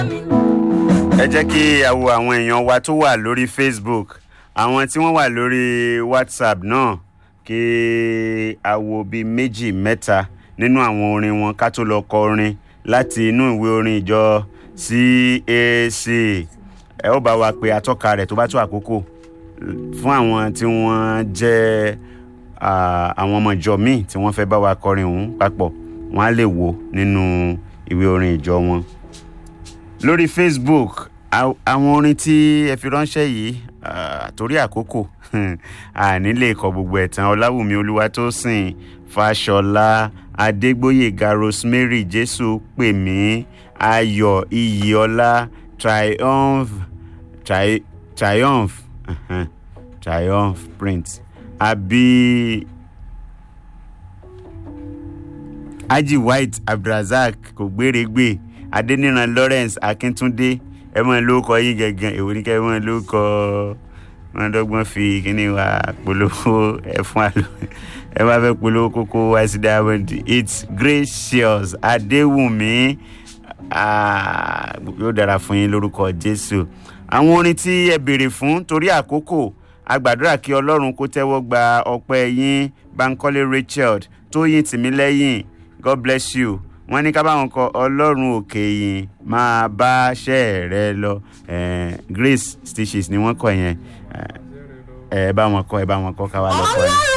ẹ jẹ́ kí a wo àwọn èèyàn wa tó wà lórí facebook àwọn tí wọ́n wà lórí whatsapp náà kí a wo bíi méjì mẹ́ta nínú àwọn orin wọn ká tó lọ kọ orin láti inú ìwé orin ìjọ cac ẹ ó bá wa pe atọ́ka rẹ̀ tó bá tó àkókò fún àwọn tí wọ́n jẹ́ ah, àwọn ọmọ ìjọ míì tí wọ́n fẹ́ bá wa kọrin òun papọ̀ wọ́n á lè wò nínú ìwé orin ìjọ wọn lórí facebook aw- àwọn orin tí ẹ fi ránṣẹ́ yìí ah, torí àkókò àní lè kọ gbogbo ẹ̀ tán ọláwùmí olúwatósìn fàṣọlá adégbòyèga rosemary jésù pèmí ayọ̀ iyìọlá triumph tri triumph uh-huh, triumph print àbí haji white abdulrasaq kò gbéregbè adeniran lawrence akíntúndé ẹ mọ lórúkọ yín gangan èwo ní ká ẹ mọ lórúkọ wọn dọ́gbọ́n fi kíní wa polówó ẹ fún àlọ ẹ bá fẹ́ polówó kókó wá sí diamond it's gracious adéwùmí ah, yóò dára fún yín lórúkọ jésù àwọn orin tí ẹ béèrè fún torí àkókò a gbàdúrà kí ọlọ́run kó tẹ́wọ́ gba ọpẹ́ yín bankole rachel tóyìn tìmílẹ́yìn god bless you wọ́n ní ká báwọn kọ ọlọ́run òkè yìí máa bá ṣẹ́ rẹ lọ Eh, grace stitches ni wọ́n kọ yẹn Eh, ẹ bá wọn kọ ẹ bá wọn kọ ká wá lọ kọ yẹn.